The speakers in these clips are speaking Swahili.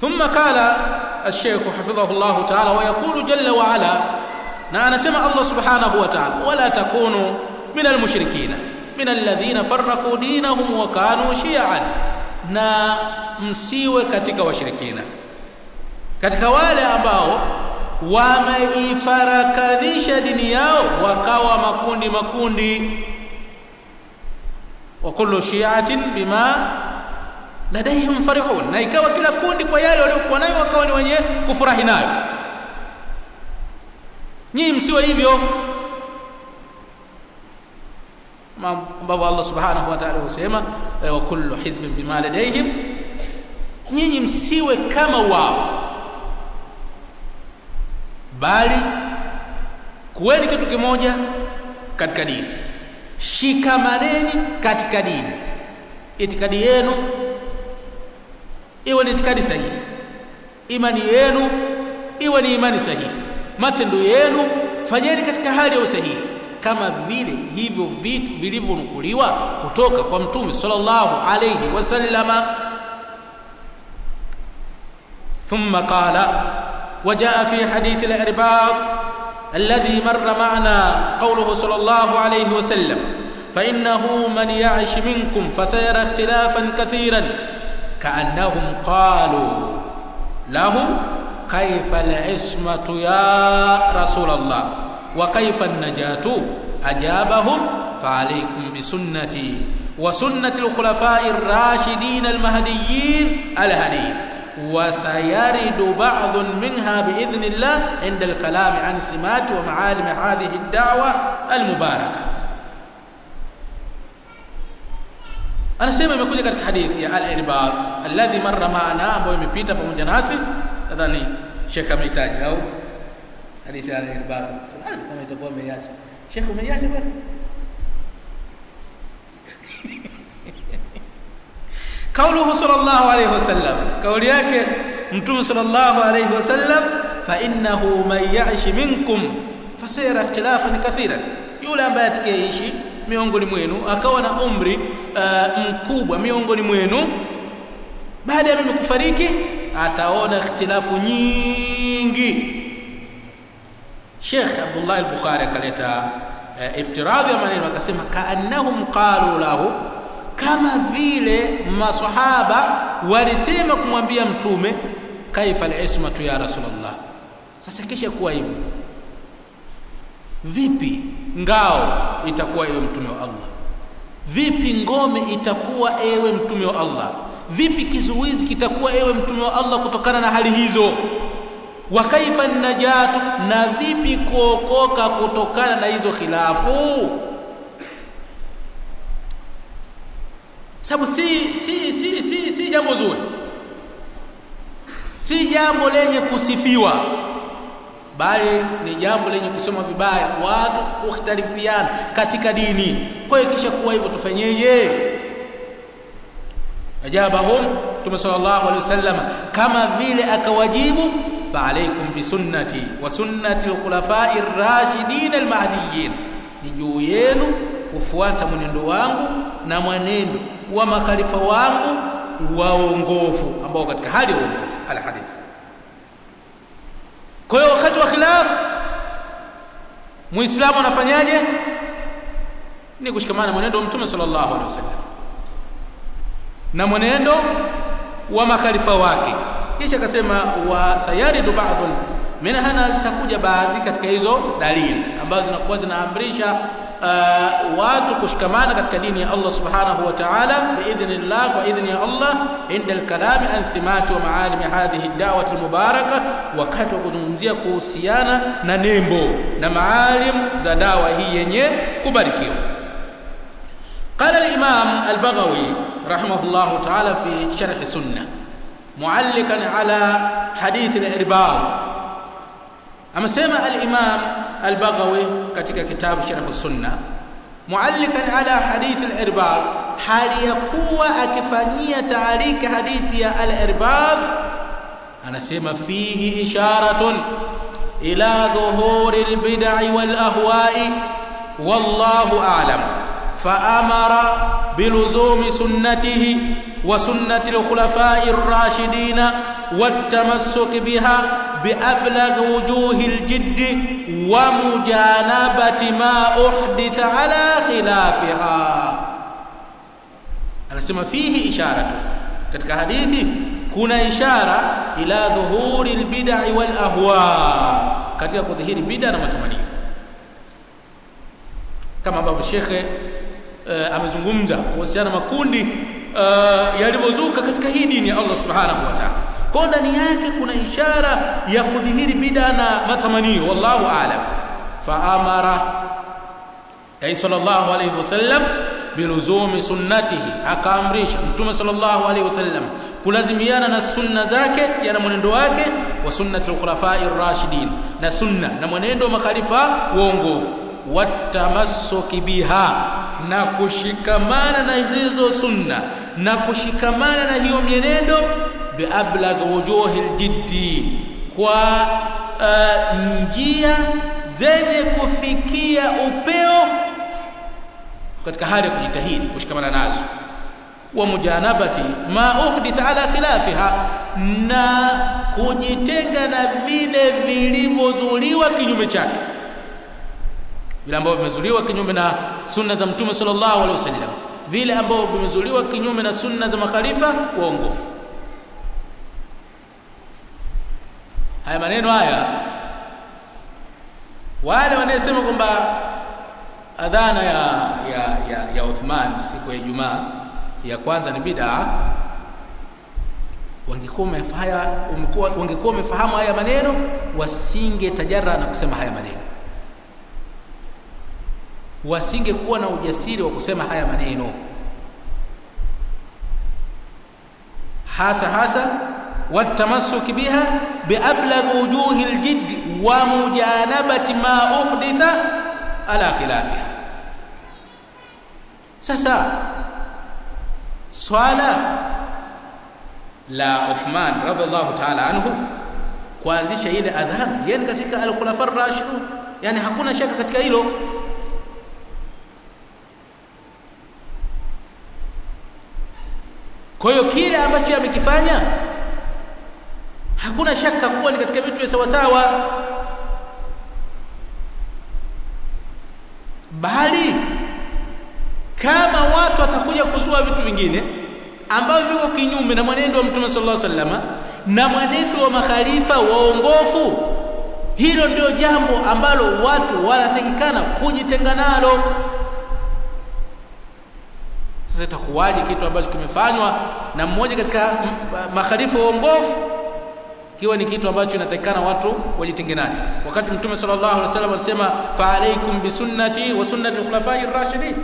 ثم قال الشيخ حفظه الله تعالى ويقول جل وعلا na anasema Allah subhanahu wa ta'ala wala takunu min almushrikina min alladhina farraqu dinahum wa kanu shi'an na msiwe katika washirikina katika wale ambao wameifarakanisha dini yao wakawa makundi makundi wa kullu shi'atin bima ladaihim farihun na ikawa kila kundi kwa yale waliokuwa nayo wakawa ni wenye kufurahi nayo nyinyi msiwe hivyo ambavyo Allah subhanahu wa ta'ala husema wa kullu hizbin bima ladaihim nyinyi msiwe kama wao bali kuweni kitu kimoja katika dini shikamaneni katika dini itikadi yenu iwe ni itikadi sahihi imani yenu iwe ni imani sahihi matendo yenu fanyeni katika hali ya usahihi kama vile hivyo vitu vilivyonukuliwa kutoka kwa mtume sallallahu alayhi wasallama ثم قال وجاء في حديث الإرباض الذي مر معنا قوله صلى الله عليه وسلم فإنه من يعش منكم فسيرى اختلافا كثيرا كأنهم قالوا له كيف العصمة يا رسول الله وكيف النجاة أجابهم فعليكم بسنتي وسنة الخلفاء الراشدين المهديين الهديين وسيرد بعض منها بإذن الله عند الكلام عن سمات ومعالم هذه الدعوة المباركة anasema imekuja katika hadithi ya al-irbad alladhi marra maana ambayo imepita pamoja nasi nadhani Sheikh amehitaji au hadithi ya al-irbad kama itakuwa umeiacha Sheikh umeiacha bwana kauluhu sallallahu alayhi wasallam kauli yake mtume sallallahu alayhi wasallam fa innahu man ya'ish minkum fasayara ikhtilafan kathiran yule ambaye atakayeishi miongoni mwenu akawa na umri uh, mkubwa miongoni mwenu baada ya mimi kufariki ataona ikhtilafu nyingi Sheikh Abdullah al-Bukhari akaleta uh, iftiradhi ya maneno akasema kaannahum qalu lahu kama vile maswahaba walisema kumwambia mtume kaifa al-ismatu ya rasulullah sasa kisha kuwa hivyo vipi ngao itakuwa ewe mtume wa Allah vipi ngome itakuwa ewe mtume wa Allah vipi kizuizi kitakuwa ewe mtume wa Allah kutokana na hali hizo wa kaifa najatu na vipi kuokoka kutokana na hizo khilafu sababu si si si si, si jambo zuri si jambo lenye kusifiwa bali ni jambo lenye kusema vibaya watu kukhtalifiana katika dini kwa hiyo kisha kuwa hivyo tufanyeje ajabahum Mtume sallallahu alaihi wasallam kama vile akawajibu fa alaikum bi sunnati wa sunnati al-khulafa'i ar-rashidin al-mahdiyyin ni juu yenu kufuata mwenendo wangu na mwenendo wa makhalifa wangu waongofu ambao katika hali ya uongofu al-hadith kwa hiyo wakati wa khilaf muislamu anafanyaje ni kushikamana na mwenendo wa mtume sallallahu alaihi wasallam na mwenendo wa makhalifa wake kisha akasema wa sayaridu ba'dhun minha zitakuja baadhi katika hizo dalili ambazo zinakuwa zinaamrisha uh, watu kushikamana katika dini ya Allah subhanahu wa ta'ala biidhnillah kwa idhni ya Allah inda al-kalami an simati wa maalim hadhihi ad-da'wah al-mubarakah wakati wa kuzungumzia kuhusiana na nembo na maalim za dawa hii yenye kubarikiwa قال الإمام البغوي رحمه الله تعالى في شرح سنة معلقا على حديث الإرباض أما سمع الإمام البغوي katika kitabu Sharh Sunna muallikan ala hadith al-irbad hali ya kuwa akifanyia taariki hadithi ya al-irbad anasema fihi isharatun ila dhuhuri al-bid'i wal ahwa'i wallahu a'lam فأمر بلزوم سنته وسنة الخلفاء الراشدين والتمسك بها بأبلغ وجوه الجد ومجانبة ما أحدث على خلافها anasema fihi isharatu katika hadithi kuna ishara ila dhuhuri albid'i wal ahwa katika kudhihiri bid'a na matamanio kama ambavyo shekhe uh, amezungumza kuhusiana makundi uh, yalivyozuka katika hii dini ya Allah subhanahu wa ta'ala kwa ndani yake kuna ishara ya kudhihiri bid'a na matamanio wallahu aalam fa amara ay sallallahu alayhi wasallam biluzumi sunnatihi akaamrisha mtume sallallahu alayhi wasallam kulazimiana na sunna zake yana mwenendo wake wa sunnati alkhulafai rashidin na sunna na mwenendo wa makhalifa waongofu watamassuki biha na kushikamana na hizo sunna na kushikamana na hiyo mienendo biablagh wujuhi aljiddi kwa uh, njia zenye kufikia upeo katika hali ya kujitahidi kushikamana nazo wa mujanabati ma uhditha ala khilafiha na kujitenga na vile vilivyozuliwa kinyume chake vile ambavyo vimezuliwa kinyume na sunna za mtume sallallahu alaihi wasallam vile ambavyo vimezuliwa kinyume na sunna za makhalifa waongofu haya maneno haya wale wanayesema kwamba adhana ya ya ya, ya Uthman siku ya Ijumaa ya kwanza ni bid'a wangekuwa wamefanya wangekuwa wamefahamu haya maneno wasinge tajara na kusema haya maneno wasingekuwa na ujasiri wa kusema haya maneno hasa hasa والتمسك بها بأبلغ وجوه الجد ومجانبة ما أحدث على خلافها sasa swala la Uthman radhiallahu ta'ala anhu kuanzisha ile adhan yani katika al-khulafa ar-rashidun yani hakuna shaka katika hilo kwa hiyo kile ambacho amekifanya hakuna shaka kuwa ni katika vitu vya sawa sawa bali kama watu watakuja kuzua vitu vingine ambavyo viko kinyume na mwenendo wa Mtume sallallahu alaihi wasallam na mwenendo wa makhalifa waongofu hilo ndio jambo ambalo watu wanatakikana kujitenga nalo sasa itakuwaje kitu ambacho kimefanywa na mmoja katika makhalifa waongofu kiwa ni kitu ambacho inatakikana watu wajitenge nacho wakati mtume sallallahu alaihi wasallam alisema fa alaikum bi sunnati wa sunnati al-khulafai ar-rashidin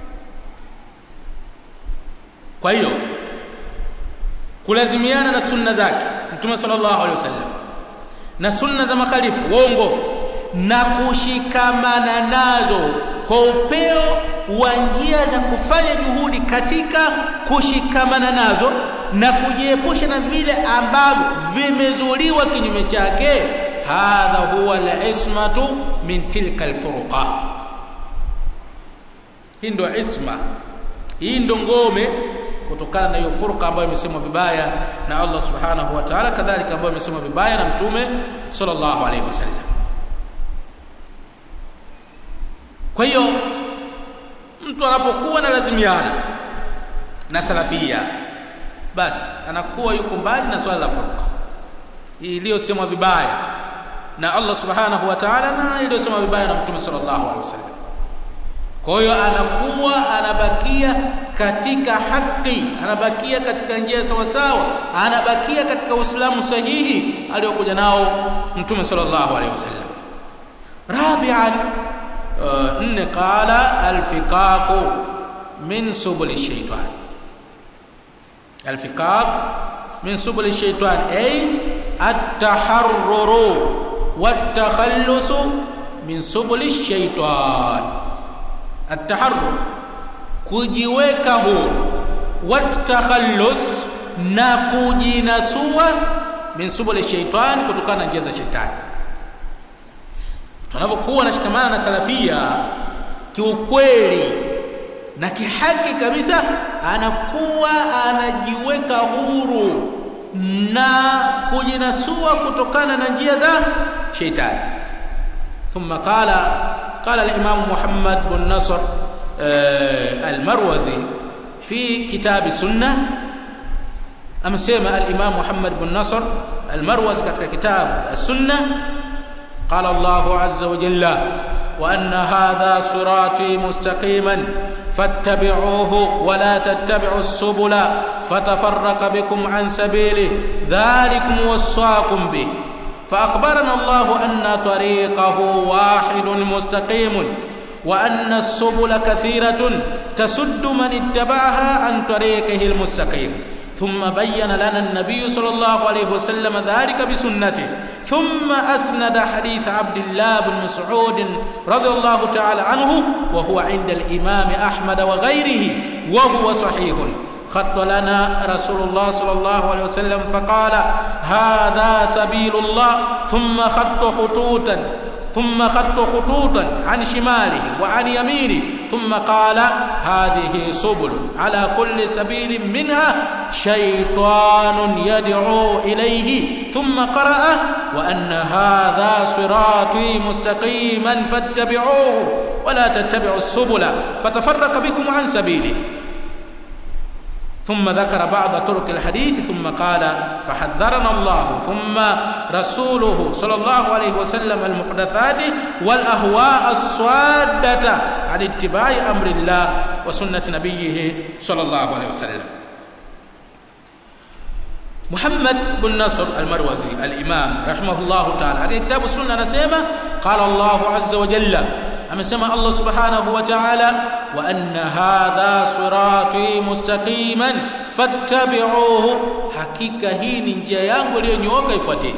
kwa hiyo kulazimiana na sunna zake mtume sallallahu alaihi wasallam na sunna za makhalifa waongofu na kushikamana nazo kwa upeo wa njia za kufanya juhudi katika kushikamana nazo na kujiepusha na vile ambavyo vimezuliwa kinyume chake hadha huwa al-ismatu min tilka al-furuqa hii ndio isma hii ndio ngome kutokana na hiyo furqa ambayo imesemwa vibaya na Allah subhanahu wa ta'ala kadhalika ambayo imesemwa vibaya na mtume sallallahu alaihi wasallam kwa hiyo mtu anapokuwa na lazimiana na salafia basi anakuwa yuko mbali na swala la furqa iliyosemwa vibaya na Allah subhanahu wa ta'ala na iliyosemwa vibaya na mtume sallallahu alaihi wasallam kwa hiyo anakuwa anabakia katika haki anabakia katika njia sawa sawa anabakia katika uislamu sahihi aliyokuja nao mtume sallallahu alaihi wasallam rabi'an nne qala alfiqaqu min subul shaytan alfiqaq min subul shaytan ay at-taharruru wat-takhallus min subul shaytan at-taharrur kujiweka huru wat-takhallus na kujinasua min subul shaytan kutokana na njia za shetani tunapokuwa nashikamana na salafia kiukweli na kihaki kabisa anakuwa anajiweka huru na kujinasua kutokana na njia za sheitani thumma qala qala al-imam Muhammad bin Nasr al-Marwazi fi kitab sunnah amesema al-imam Muhammad bin Nasr al-Marwazi katika kitabu as-sunnah qala Allah azza wa jalla وأن هذا صراطي مستقيما فاتبعوه ولا تتبعوا السبل فتفرق بكم عن سبيله ذلكم وصاكم به فأخبرنا الله أن طريقه واحد مستقيم وأن السبل كثيرة تسد من اتبعها عن طريقه المستقيم ثم بين لنا النبي صلى الله عليه وسلم ذلك بسنته ثم أسند حديث عبد الله بن مسعود رضي الله تعالى عنه وهو عند الإمام أحمد وغيره وهو صحيح خط لنا رسول الله صلى الله عليه وسلم فقال هذا سبيل الله ثم خط خطوطا ثم خط خطوطا عن شماله وعن يمينه ثم قال هذه سبل على كل سبيل منها شيطان يدعو إليه ثم قرأ وأن هذا صراطي مستقيما فاتبعوه ولا تتبعوا السبل فتفرق بكم عن سبيله ثم ذكر بعض طرق الحديث ثم قال فحذرنا الله ثم رسوله صلى الله عليه وسلم المحدثات والأهواء الصادة عن اتباع أمر الله وسنة نبيه صلى الله عليه وسلم محمد بن نصر المروزي الإمام رحمه الله تعالى هذه كتاب السنة نسيمة قال الله عز وجل amesema Allah subhanahu wa ta'ala wa anna hadha sirati mustaqiman fattabi'uhu hakika hii ni njia yangu iliyonyooka ifuateni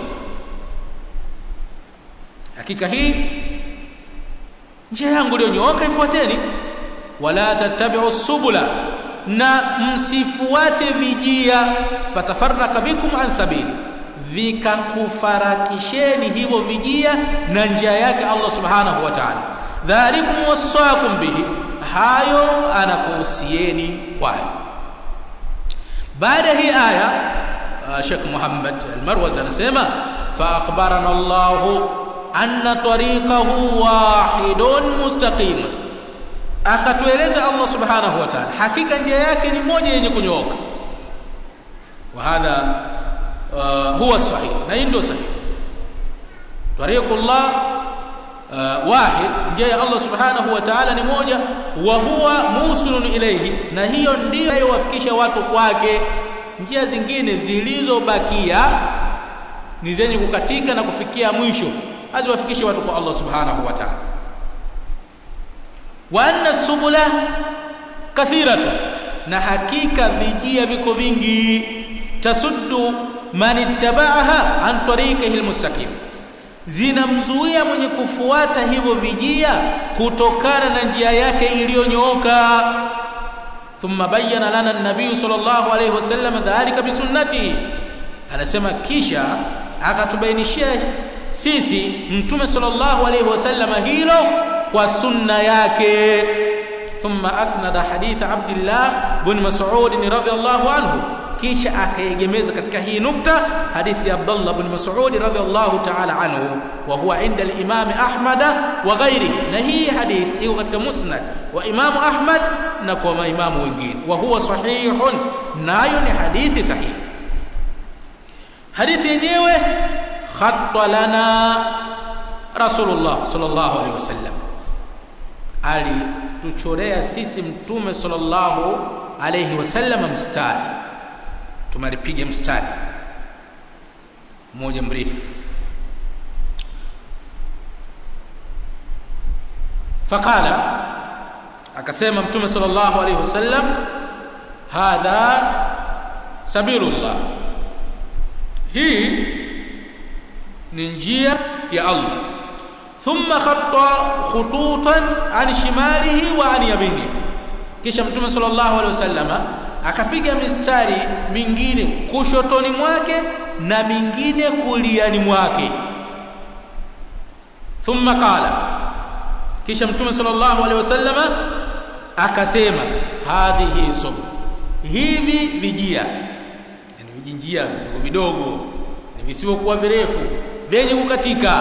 hakika hii njia yangu iliyonyooka ifuateni wala tattabi'u subula na msifuate vijia fatafarraka bikum an sabili vikakufarakisheni hivyo vijia na njia yake Allah subhanahu wa ta'ala dhalikum wasaakum bihi hayo anakuhusieni kwayo baada hii aya uh, Sheikh Muhammad al-Marwazi anasema fa akhbarana Allah anna tariqahu wahidun mustaqim akatueleza Allah subhanahu wa ta'ala hakika njia yake ni moja yenye kunyooka wa hadha uh, huwa sahih na hii ndio sahih tariqullah uh, wahid njia ya Allah subhanahu wa ta'ala ni moja wa huwa musulun ilayhi na hiyo ndiyo inayowafikisha watu kwake njia zingine zilizobakia ni zenye kukatika na kufikia mwisho haziwafikishe watu kwa Allah subhanahu wa ta'ala wa anna subula kathiratu na hakika vijia viko vingi tasuddu man ittaba'aha an tariqihi almustaqim zinamzuia mwenye kufuata hivyo vijia kutokana na njia yake iliyonyooka thumma bayyana lana an-nabiy sallallahu alayhi wasallam dhalika bisunnatihi anasema kisha akatubainishia sisi mtume sallallahu alayhi wasallam hilo kwa sunna yake thumma asnada hadith abdullah bin mas'ud radhiyallahu anhu kisha akaegemeza katika hii nukta hadithi ya Abdullah ibn Mas'ud radhiyallahu ta'ala anhu wa huwa inda al-Imam Ahmad wa ghairihi na hii hadith iko katika Musnad wa Imam Ahmad na kwa maimamu wengine wa huwa sahihun nayo ni hadithi sahihi hadithi yenyewe khatta lana Rasulullah sallallahu alaihi wasallam alituchorea sisi mtume sallallahu alaihi wasallam mstari tumalipiga mstari mmoja mrefu faqala akasema mtume sallallahu alayhi wasallam hadha sabilullah hii ni njia ya Allah thumma khatta khututan an shimalihi wa an yaminihi kisha mtume sallallahu alayhi wasallama akapiga mistari mingine kushotoni mwake na mingine kuliani mwake thumma qala kisha mtume sallallahu alaihi wasallama akasema hadhihi sub hivi vijia yani vijinjia vidogo vidogo visivyokuwa virefu vyenye kukatika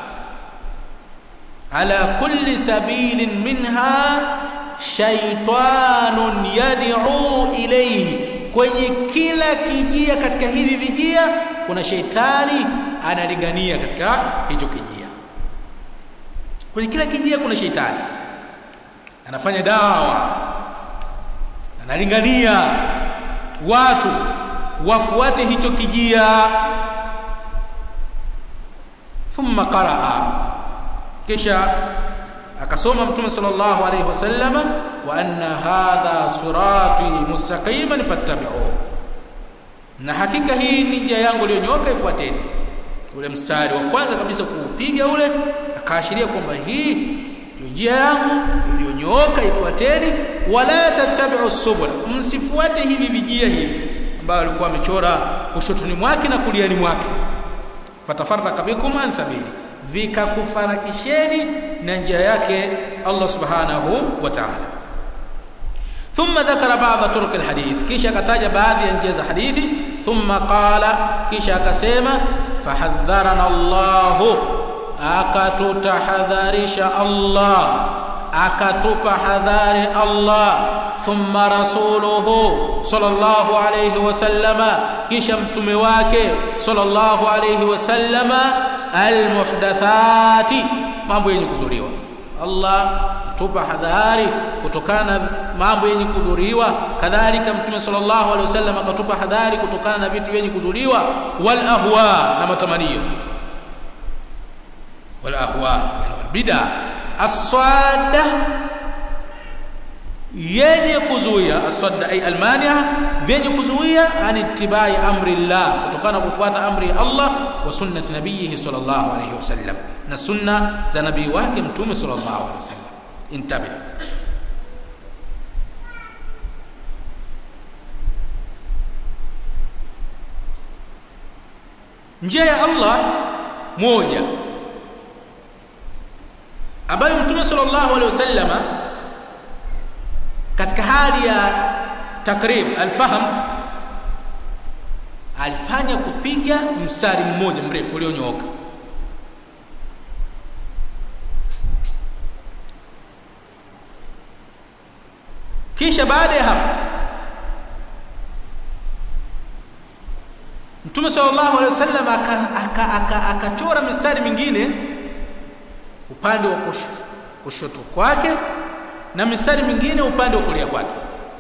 ala kulli sabilin minha shaitanun yad'u ilayhi kwenye kila kijia katika hivi vijia kuna sheitani analingania katika hicho kijia kwenye kila kijia kuna sheitani anafanya dawa analingania watu wafuate hicho kijia thumma qaraa kisha akasoma mtume sallallahu alayhi wasallam wa anna hadha sirati mustaqiman fattabi'u na hakika hii ni njia yangu iliyonyoka ifuateni ule mstari wa kwanza kabisa kuupiga ule akaashiria kwamba hii ndio njia yangu iliyonyooka ifuateni wala tattabi'u subul msifuate hivi vijia hivi ambayo alikuwa amechora kushotoni mwake na kuliani mwake fatafarraka bikum an sabili vikakufarakisheni na njia yake Allah subhanahu wa ta'ala ثم ذكر بعض طرق الحديث kisha akataja baadhi ya njia za hadithi thumma qala kisha akasema fahadharana Allah akatutahadharisha Allah akatupa hadhari Allah thumma rasuluhu sallallahu alayhi wasallama kisha mtume wake sallallahu alayhi wasallama almuhdathati mambo yenye kuzuriwa Allah atupa hadhari kutokana na mambo yenye kudhuriwa kadhalika mtume sallallahu alaihi wasallam akatupa hadhari kutokana na vitu vyenye kuzuliwa wal ahwa na matamanio wal ahwa yani wal bid'a as-sadda yenye kuzuia as-sadda ay almania vyenye kuzuia anitibai amri Allah kutokana kufuata amri ya Allah wa sunnati nabiyhi sallallahu alayhi wasallam na sunna za nabii wake mtume sallallahu alayhi wasallam intabi njia ya Allah moja ambayo mtume sallallahu alaihi wasallama katika hali ya takrib alfaham alifanya kupiga mstari mmoja mrefu ulionyooka kisha baada ya hapo mtume sallallahu alaihi wasallam akachora aka, aka, aka mistari mingine upande wa kushoto kwake na mistari mingine upande wa kulia kwake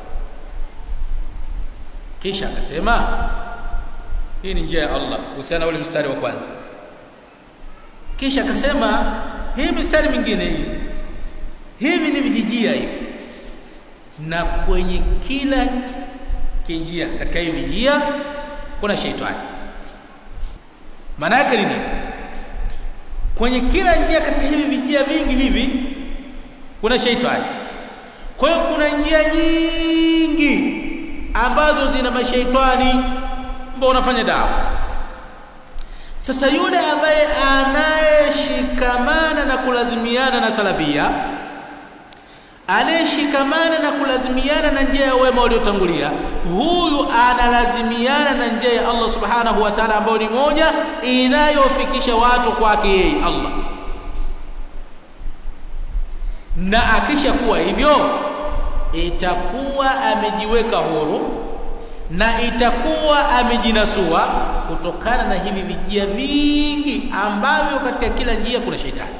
kisha akasema hii ni njia ya Allah kuhusiana ule mstari wa kwanza kisha akasema hii mistari mingine hii hivi ni vijijia hivi na kwenye kila kinjia katika hii vijia kuna sheitani maana yake ni nini kwenye kila njia katika hivi vijia vingi hivi kuna sheitani kwa hiyo kuna njia nyingi ambazo zina mashaitani ambao unafanya dawa sasa yule ambaye anayeshikamana na kulazimiana na salafia anayeshikamana na kulazimiana na njia ya wema waliotangulia huyu analazimiana na njia ya Allah subhanahu wa ta'ala ambayo ni moja inayofikisha watu kwake yeye Allah na akisha kuwa hivyo itakuwa amejiweka huru na itakuwa amejinasua kutokana na hivi vijia vingi ambavyo katika kila njia kuna shetani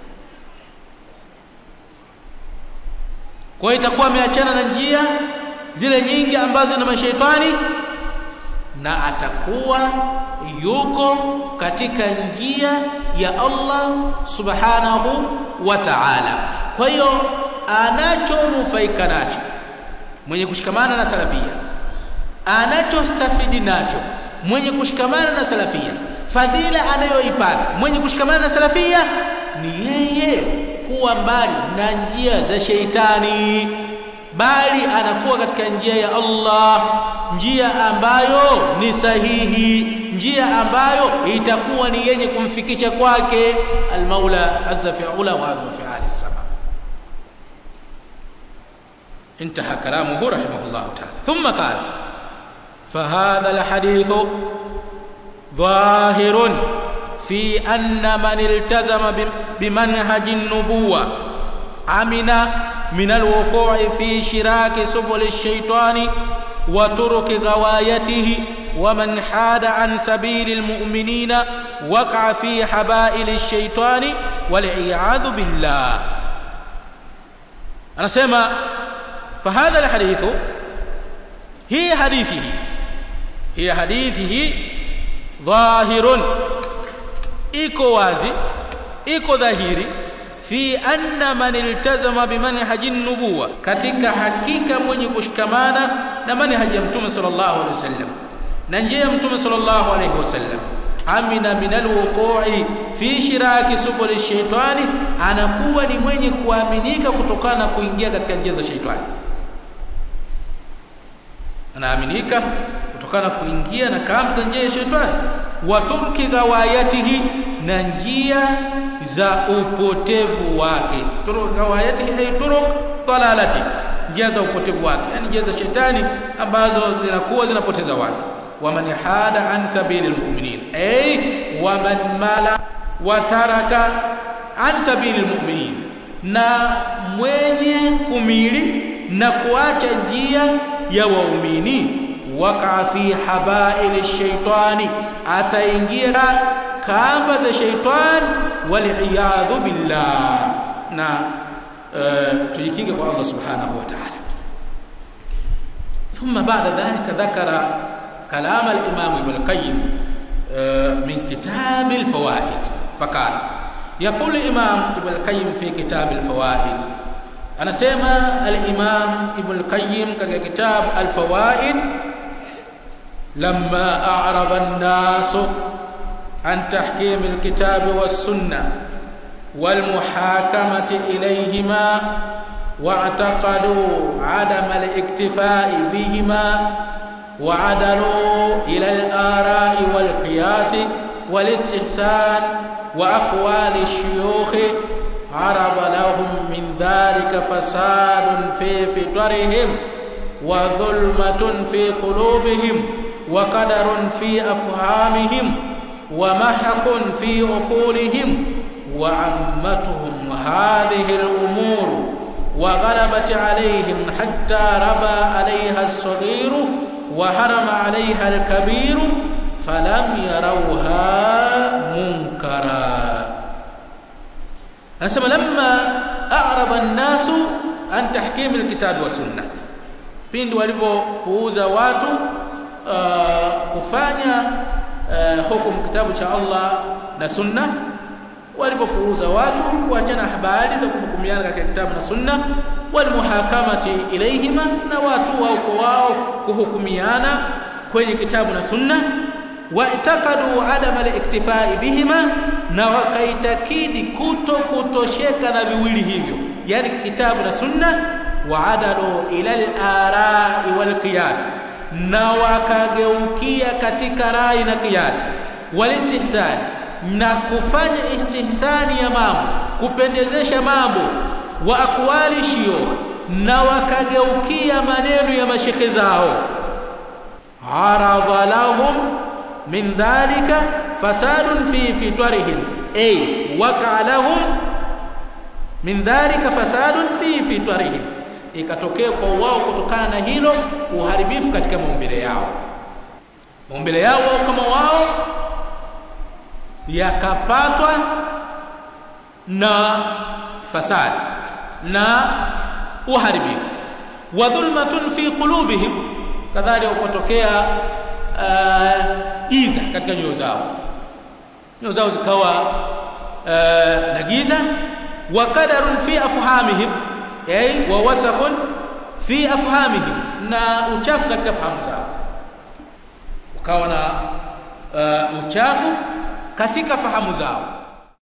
kwa hiyo itakuwa ameachana na njia zile nyingi ambazo na mashaitani na atakuwa yuko katika njia ya Allah subhanahu wa ta'ala kwa hiyo anachonufaika nacho mwenye kushikamana na salafia anachostafidi nacho mwenye kushikamana na salafia fadhila anayoipata mwenye kushikamana na salafia ni yeye kuwa mbali na njia za sheitani bali anakuwa katika njia ya Allah njia ambayo ni sahihi njia ambayo itakuwa ni yenye kumfikisha kwake almaula azza fi'ala wa azza fi'ali sama انتهى كلامه رحمه الله تعالى ثم قال فهذا الحديث ظاهر في أن من التزم بمنهج النبوة أمن من الوقوع في شراك سبل الشيطان وترك غوايته ومن حاد عن سبيل المؤمنين وقع في حبائل الشيطان والعياذ بالله أنا سيما فهذا الحديث هي حديثه هي حديثه ظاهر iko wazi iko dhahiri fi anna man iltazama bimanhaji nubuwa katika hakika mwenye kushikamana na manhaji ya mtume sallallahu alaihi wasallam na njia ya mtume sallallahu alaihi wasallam amina min alwuqu'i fi shiraki subul shaitani anakuwa ni mwenye kuaminika kutokana na kuingia katika njia za shaitani anaaminika kutokana na kuingia na kamba za njia ya shaitani wa turki gawayatihi na njia za upotevu wake turuk gawayatihi ay turuk dalalati njia za upotevu wake yani njia za shetani ambazo zinakuwa zinapoteza watu waman hada an sabili almu'minin ay waman mala wa taraka an sabili almu'minin na mwenye kumili na kuacha njia ya waumini waka fi habail shaitani ataingia kamba za shaitan waliyadhu billah na uh, tujikinge kwa Allah subhanahu wa ta'ala ثم بعد ذلك ذكر كلام الإمام ابن القيم من كتاب الفوائد فقال يقول الإمام ابن القيم في كتاب الفوائد أنا سيما الإمام ابن القيم كتاب الفوائد لما أعرض الناس عن تحكيم الكتاب والسنة والمحاكمة إليهما واعتقدوا عدم الاكتفاء بهما وعدلوا إلى الآراء والقياس والاستحسان وأقوال الشيوخ عرض لهم من ذلك فساد في فطرهم وظلمة في قلوبهم وقدر في أفهامهم ومحق في عقولهم وعمتهم هذه الأمور وغلبت عليهم حتى ربى عليها الصغير وحرم عليها الكبير فلم يروها منكرا anasema lamma a'rada an-nasu an tahkim al-kitab wa sunna pindi walivyopuuza watu uh, kufanya uh, hukumu kitabu cha Allah na sunna walipopuuza watu kuachana habari za kuhukumiana katika kitabu na sunna walmuhakamati ilaihima na watu wao kwa wao kuhukumiana kwenye kitabu na sunna waitakadu adama al-iktifai bihima na wakaitakidi kuto kutosheka na viwili hivyo yani kitabu na sunna waadalu ila al-arai wal qiyas na wakageukia katika rai na kiasi walistihsan na kufanya istihsani ya mambo kupendezesha mambo wa aqwali shiyukh na wakageukia maneno ya mashekhe zao aradha lahum min dhalika fasadun fi fitwarihim ay waqa lahum min dhalika fasadun fi fitwarihim ikatokea kwa wao kutokana na hilo uharibifu katika maumbile yao maumbile yao wao kama wao yakapatwa na fasad na uharibifu wa dhulmatun fi qulubihim kadhalika ukatokea uh, iza katika nyoyo zao nyoyo zao zikawa uh, na giza wa qadarun fi afhamihim ay wa wasakhun fi afhamihim na uchafu katika fahamu zao ukawa na uh, uchafu katika fahamu zao